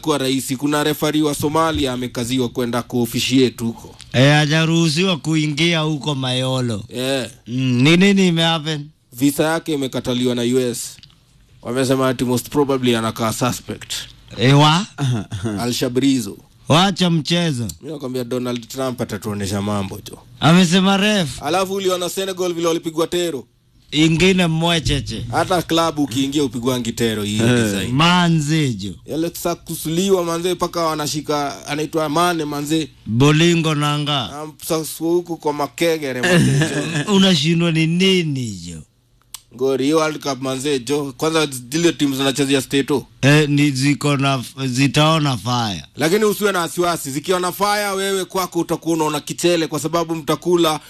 itakuwa rahisi. Kuna refari wa Somalia amekaziwa kwenda kuofishiate huko Eh, hajaruhusiwa kuingia huko Mayolo. yeah. Mm, ni nini imehappen? Visa yake imekataliwa na US. Wamesema ati most probably anakaa suspect Ewa, Alshabrizo. wacha mchezo. Mi nakwambia Donald Trump atatuonesha mambo jo. Amesema ref Alafu uliona Senegal vile walipigwa tero, ingine mwecheche hata klabu ukiingia upigwangi tero hii design. manzejo Yale sa kusuliwa manze mpaka wanashika anaitwa Mane manze bolingo nanga Am- sasa huku kwa makegere manze jo. unashindwa ni nini jo Ngori hiyo World Cup manze jo. Kwanza zile timu zinachezea stato. eh, ni ziko na zitaona fire Lakini usiwe na wasiwasi, zikiwa na fire wewe kwako utakuwa unaona kichele kwa sababu mtakula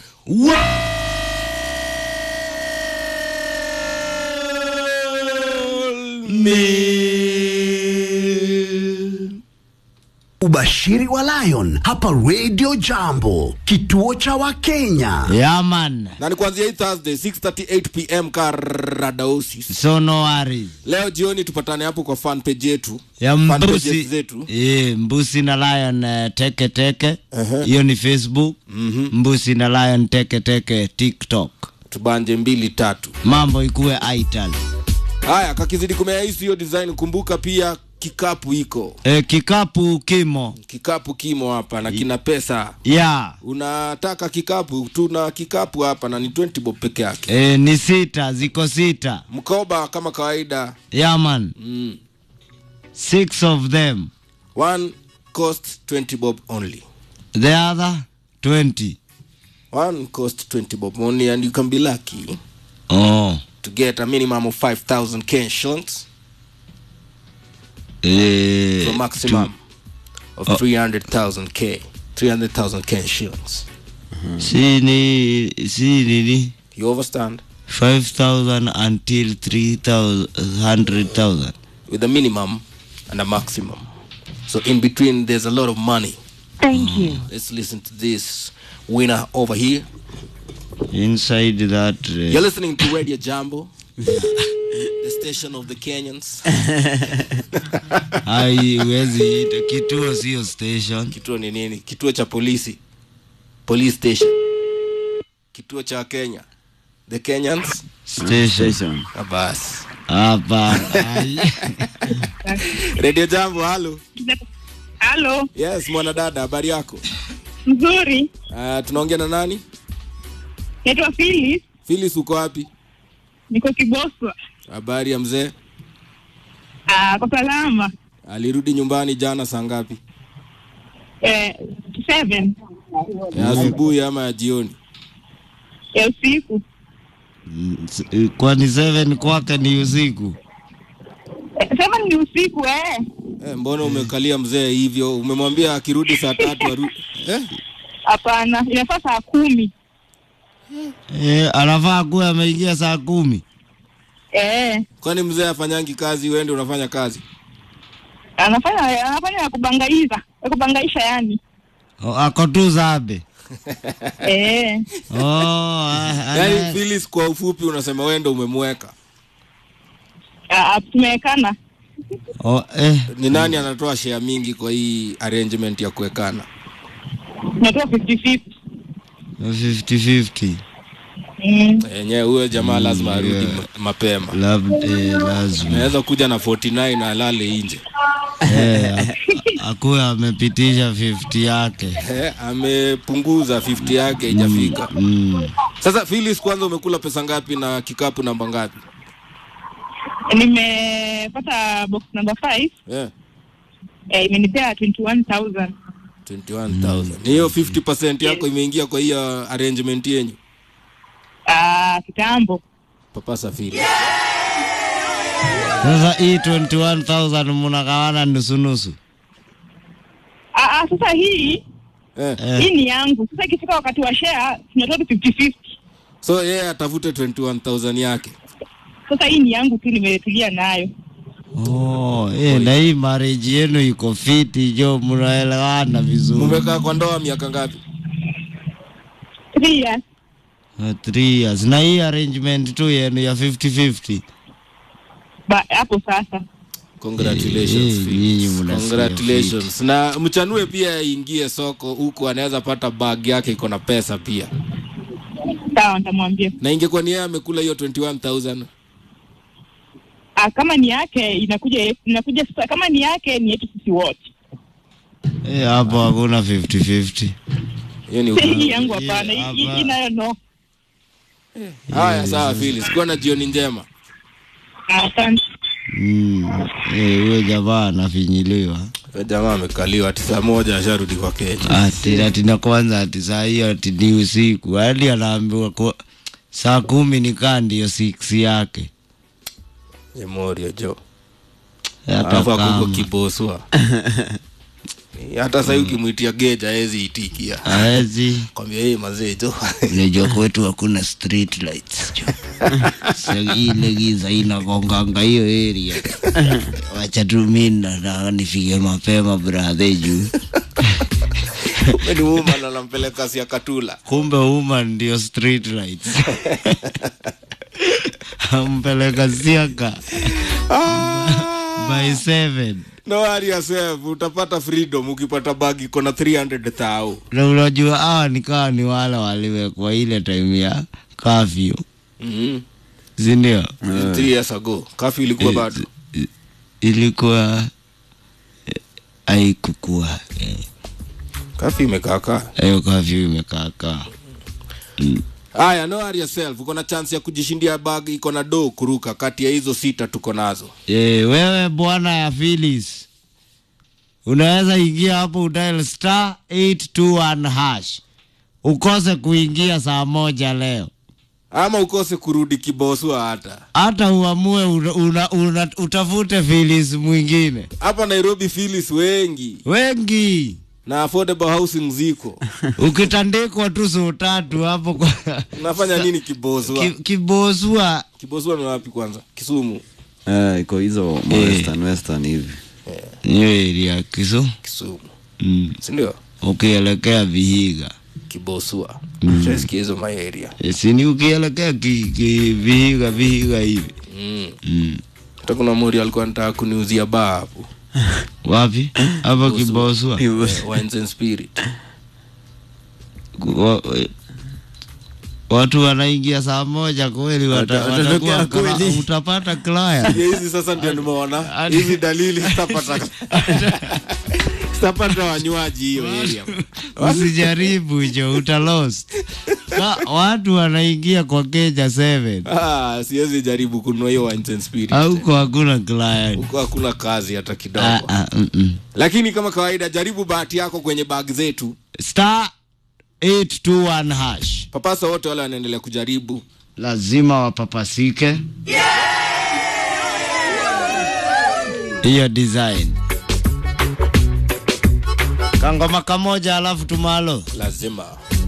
Ubashiri wa Lion hapa Radio Jambo, kituo cha Wakenya. yaman na ni kuanzia hii Thursday 6:38 pm Karadaosis. so no worries Leo jioni tupatane hapo kwa fan page yetu ya Fan pages mbusi zetu eh, mbusi na lion eh, teke teke Ehe. hiyo ni facebook mbusi na lion teke teke tiktok tubanje mbili tatu. mambo ikuwe ital Haya, kakizidi kumea hisi hiyo design, kumbuka pia kikapu iko eh, kikapu kimo kikapu kimo hapa na kina pesa. ya Unataka kikapu, tuna kikapu hapa na ni 20 bob peke yake. eh, ni sita ziko sita Mkoba kama kawaida yaman mm. six of them one cost 20 bob only. the other 20 One cost 20 bob only and you can be lucky oh. to get a minimum of 5000 Kenyan shillings eh, to a maximum of 300,000 K. 300,000 Kenyan shillings. si ni si nini You understand? 5000 until 300000 With a minimum and a maximum. So in between, there's a lot of money. Thank you. Let's listen to this winner over here. inside that You're uh, listening to Radio Jambo, the station of the Kenyans. ai huwezi ita kituo sio station Kituo ni nini? Kituo cha polisi, police station. Kituo cha Kenya, the Kenyans. station Ah, Basi hapa ai. Radio Jambo, halo. Halo, Yes, mwanadada, habari yako? mzuri. Uh, tunaongea na nani? Naitwa Phyllis, Phyllis, uko wapi? niko Kiboswa. Habari ya mzee? Ah, kwa salama. Alirudi nyumbani jana saa ngapi? Eh, seven Ya asubuhi ama ya jioni? ya usiku. Mm, s- kwani seven kwake ni usiku Eh, seven ni usiku eh. Eh, mbona umekalia mzee hivyo? Umemwambia akirudi saa tatu aru... eh? Hapana, inafaa saa kumi. eh, anafaa kuwa ameingia saa kumi Eh, Kwani mzee afanyangi kazi, wewe ndio unafanya kazi? anafanya anafanya ya kubangaiza, ya kubangaisha yani. O, ako tu zabe Eh, oh, ah, Yaani ana- Phyllis, kwa ufupi unasema wewe ndio umemweka. ah, tumewekana. oh, eh, Ni nani anatoa share mingi kwa hii arrangement ya kuwekana? Tunatoa 50-50. 50-50 Mm. Yenyewe huyo jamaa lazima arudi yeah. ma- mapema. labda eh, lazima Naweza kuja na 49 na alale nje. eh, a- akuwe amepitisha 50 yake Eh, amepunguza 50 yake haijafika. mm. Sasa Phyllis, kwanza umekula pesa ngapi na kikapu namba ngapi? Nimepata box number 5 Eh, eh, imenipea 21000. 21,000. Ni hiyo 50% yako imeingia kwa hiyo arrangement yenyu. Ah, kitambo. Papa Safiri. Sasa hii 21000 mnagawana nusunusu Ah, ah, sasa hii Eh. eh. hii ni yangu. Sasa ikifika wakati wa share tunatoa 50-50. So yeye atafute 21,000 yake. Sasa hii ni yangu tu, nimetulia nayo. Oh, eh, na hii marriage yenu iko fiti jo, mnaelewana vizuri. Mumekaa kwa ndoa miaka ngapi? Three years. Uh, three years. Na hii arrangement tu yenu ya 50-50 Ba, hapo sasa congratulations Eh, Phil. nyinyi mnasikia congratulations na mchanue pia aingie soko huku anaweza pata bag yake iko na pesa pia Sawa, nitamwambia. na ingekuwa ni yeye amekula hiyo 21000 Ah, kama ni yake inakuja inakuja sasa, kama ni yake ni yetu sisi wote. Eh, hapo hakuna 50-50. hiyo ni Hii ukweli. yangu hapana, Yeah, hii- hapa- hii nayo no. haya sawa Phil sikuwa na jioni njema Ah, Asante. Mm. Eh, huyo jamaa anafinyiliwa Huyo jamaa amekaliwa ati saa moja asharudi kwa Kenya ati ati na kwanza ati saa hiyo ati ni usiku hadi anaambiwa kwa saa kumi ni kaa ndiyo six yake Memorio jo hata alafu akuko kama kiboswa hata sahii ukimwitia geja hawezi itikia hawezi kwambia hii mazee jo unajua kwetu hakuna street lights jo. Sa ile giza inagonganga hiyo area wacha tu mi nataka nifike mapema brathe juu ni woman anampeleka siakatula kumbe woman ndio street lights ampeleka siaka by seven no worry yourself utapata freedom ukipata bag iko na 300 thao na unajua hawa nikawa ni wale waliwekwa ile time ya kafyu mm sindio -hmm. three years ago kafi ilikuwa bado I- ilikuwa eh, haikukua eh, kafi imekaakaa hiyo kafyu imekaakaa haya no worry yourself uko na chance ya kujishindia bag iko na do kuruka kati ya hizo sita tuko nazo Eh, wewe bwana ya Phyllis unaweza ingia hapo udial star 821 hash ukose kuingia saa moja leo ama ukose kurudi kiboswa hata hata uamue una, una, una, utafute Phyllis mwingine hapa nairobi filis wengi wengi na affordable housing ziko ukitandikwa tu suu tatu hapo kwa unafanya nini kiboswa ki, kibosua kiboswa ni wapi kwanza kisumu Eh, iko hizo ma western western hivi hiyo area kisu kisumu mm. sindio ukielekea Vihiga kibosua mm. shasikia hizo maeria Eh, sini ukielekea ki, ki, Vihiga Vihiga hivi mm. mm. hata kuna mori alikuwa nataka kuniuzia baa hapo wapi hapa kibosua Eh, wines and spirit Wa- eh, watu wanaingia saa moja kweli wata- Wata- watakuwa watatokea kama- kweli. utapata client Ya hizi sasa ndio nimeona hizi dalili sitapata sitapata wanywaji hiyo area usijaribu hicho uta lost Ka, watu wanaingia kwa keja 7 ah, siwezi jaribu kununua hiyo wines and spirit auko hakuna client huko hakuna kazi hata kidogo Ah, ah, mm, mm. lakini kama kawaida jaribu bahati yako kwenye bag zetu star 821 hash papasa wote wale wanaendelea kujaribu lazima wapapasike hiyo design kangoma kamoja alafu tumalo lazima